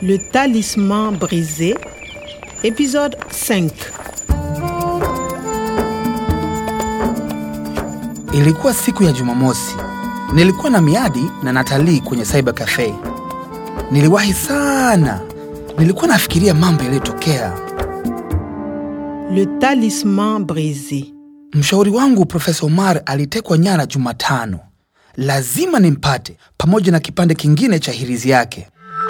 Le talisman brisé, épisode 5. Ilikuwa siku ya Jumamosi. Nilikuwa na miadi na Natalii kwenye cyber cafe. Niliwahi sana. Nilikuwa nafikiria mambo yaliyotokea. Le talisman brisé. Mshauri wangu Profesa Omar alitekwa nyara Jumatano. Lazima nimpate pamoja na kipande kingine cha hirizi yake.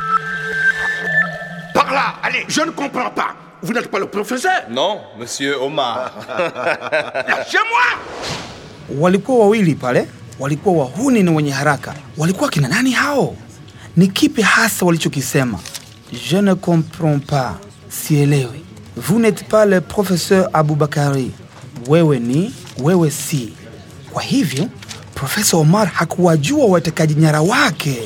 Par là, allez, je ne comprends pas. Vous n'êtes pas le professeur Non, monsieur Omar. Lâchez-moi Walikuwa wawili pale, walikuwa wahuni na wenye haraka. Walikuwa kina nani hao? Ni kipi hasa walichokisema? Je ne comprends pas, sielewi. Vous n'êtes pas le professeur Abubakari, wewe ni, wewe si. Kwa hivyo Profesa Omar hakuwajua watekaji nyara wake.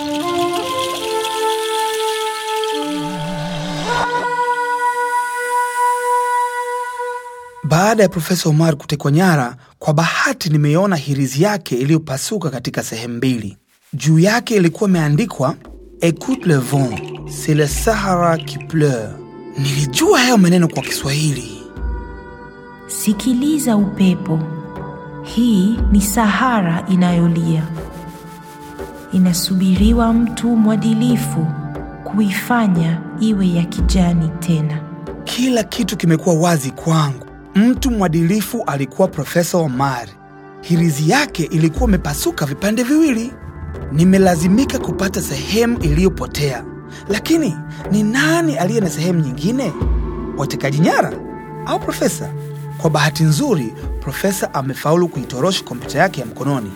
Baada ya Profesa Omar kutekwa nyara, kwa bahati nimeiona hirizi yake iliyopasuka katika sehemu mbili. Juu yake ilikuwa imeandikwa Écoute le vent, c'est le Sahara qui pleure. Nilijua hayo maneno kwa Kiswahili. Sikiliza upepo, hii ni Sahara inayolia. Inasubiriwa mtu mwadilifu kuifanya iwe ya kijani tena. Kila kitu kimekuwa wazi kwangu. Mtu mwadilifu alikuwa Profesa Omar. Hirizi yake ilikuwa imepasuka vipande viwili. Nimelazimika kupata sehemu iliyopotea, lakini ni nani aliye na sehemu nyingine? Watekaji nyara au profesa? Kwa bahati nzuri, profesa amefaulu kuitorosha kompyuta yake ya mkononi.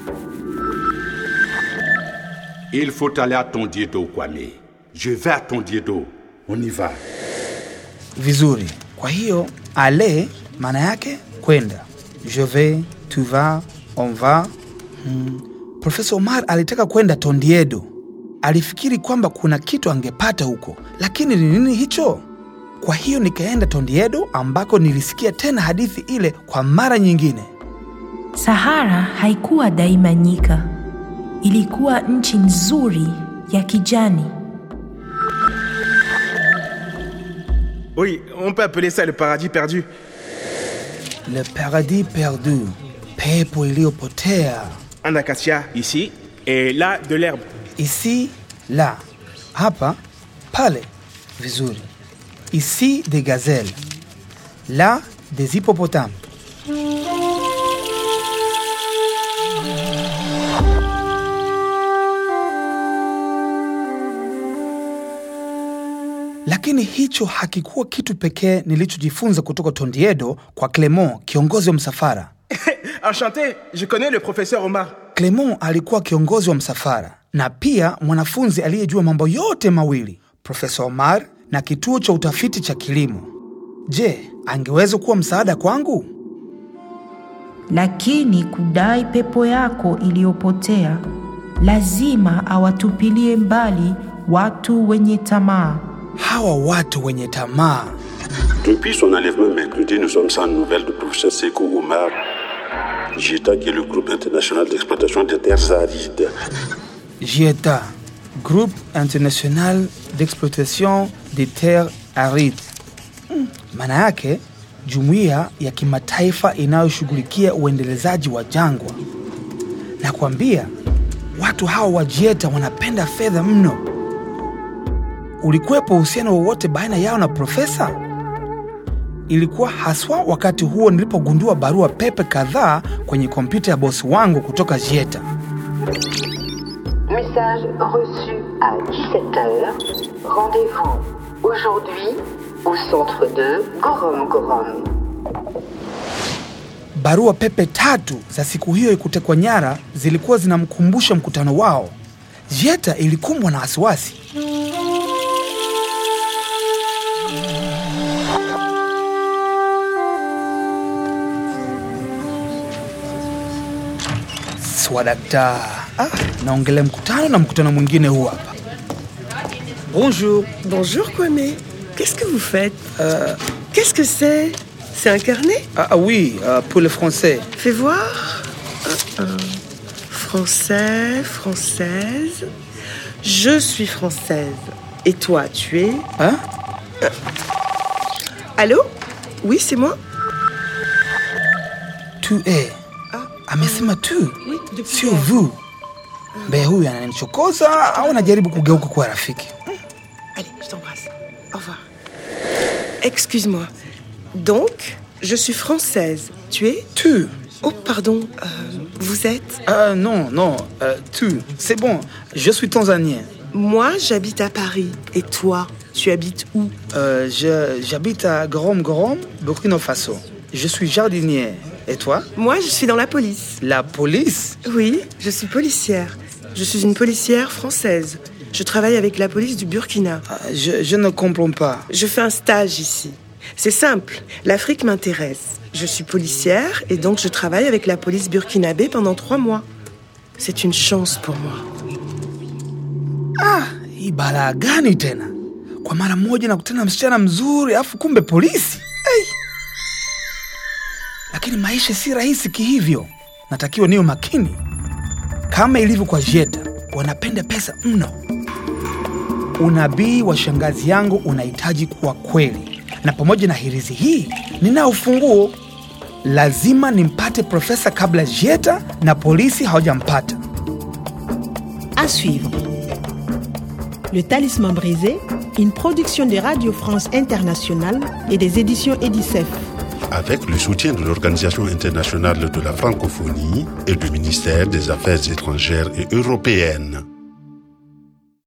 Il faut aller à Tondiedo, Kwame. Je vais à Tondiedo. On y va. Vizuri. Kwa hiyo ale maana yake kwenda. Je vais, tu vas, on va. Hmm. Profesa Omar alitaka kwenda Tondiedo. Alifikiri kwamba kuna kitu angepata huko, lakini ni nini hicho? Kwa hiyo nikaenda Tondiedo ambako nilisikia tena hadithi ile kwa mara nyingine. Sahara haikuwa daima nyika, ilikuwa nchi nzuri ya kijani. Oui, on peut appeler ça le paradis perdu. Le paradis perdu, pepo iliyopotea. Un acacia ici et là de l'herbe. Ici, là, hapa, pale. Vizuri. Ici des gazelles, là des hippopotames. Lakini hicho hakikuwa kitu pekee nilichojifunza kutoka Tondiedo kwa Clement, kiongozi wa msafara. Enchanté, je connais le professeur Omar. Clement alikuwa kiongozi wa msafara na pia mwanafunzi aliyejua mambo yote mawili, Profesa Omar na kituo cha utafiti cha kilimo. Je, angeweza kuwa msaada kwangu? Lakini kudai pepo yako iliyopotea, lazima awatupilie mbali watu wenye tamaa. Hawa watu wenye tamaa. Depuis son enlèvement mercredi, nous sommes sans nouvelles du professeur Sekou Oumar, JETA, qui est le groupe international d'exploitation des terres arides. JETA, Groupe International d'Exploitation des Terres Arides. Mm, Maana yake jumuiya ya kimataifa inayoshughulikia uendelezaji wa jangwa. Na kuambia watu hawa wa JETA wanapenda fedha mno. Ulikuwepo uhusiano wowote baina yao na profesa? Ilikuwa haswa wakati huo nilipogundua barua pepe kadhaa kwenye kompyuta ya bosi wangu kutoka JETA. Message reçu à 17h. Rendez-vous aujourd'hui au centre de Gorom Gorom. Barua pepe tatu za siku hiyo ya kutekwa nyara zilikuwa zinamkumbusha mkutano wao. JETA ilikumbwa na wasiwasi. Swadakta. Ah, naongelea mkutano na mkutano mwingine huu hapa. Bonjour. Bonjour Kwame. Qu'est-ce que vous faites Qu'est-ce que c'est C'est un carnet Ah, ah oui, euh, pour le français. Fais voir. Un, un. Français, française. Je suis française. Et toi, tu es Hein? Allô Oui, c'est moi Tu es. Amesema tu, sio vu. Mbea huyu ananichokoza au anajaribu kugeuka kuwa rafiki? Allez, je t'embrasse. Au revoir. Excuse-moi. Donc, je suis française. Tu es Tu. Oh, pardon. euh, vous êtes Ah non, non, euh, tu. C'est bon, je suis tanzanien. Moi, j'habite à Paris. Et toi, tu habites où Euh, je- J'habite à Gorom Gorom, Burkina Faso. Je suis jardinier. Et toi Moi, je suis dans la police. La police Oui, je suis policière. Je suis une policière française. Je travaille avec la police du Burkina. Ah, je, je ne comprends pas. Je fais un stage ici. C'est simple, l'Afrique m'intéresse. Je suis policière et donc je travaille avec la police burkinabé pendant trois mois. C'est une chance pour moi. Hii balaa gani tena? Kwa mara moja nakutana na msichana mzuri afu kumbe polisi. Hey! Lakini maisha si rahisi kihivyo. Natakiwa niwe makini. Kama ilivyo kwa Jeta, wanapenda pesa mno. Unabii wa shangazi yangu unahitaji kuwa kweli, na pamoja na hirizi hii ninao ufunguo. Lazima nimpate profesa kabla Jeta na polisi hawajampata. À suivre. Le Talisman brisé, une production de Radio France Internationale et des éditions Edicef. Avec le soutien de l'Organisation internationale de la francophonie et du ministère des Affaires étrangères et européennes.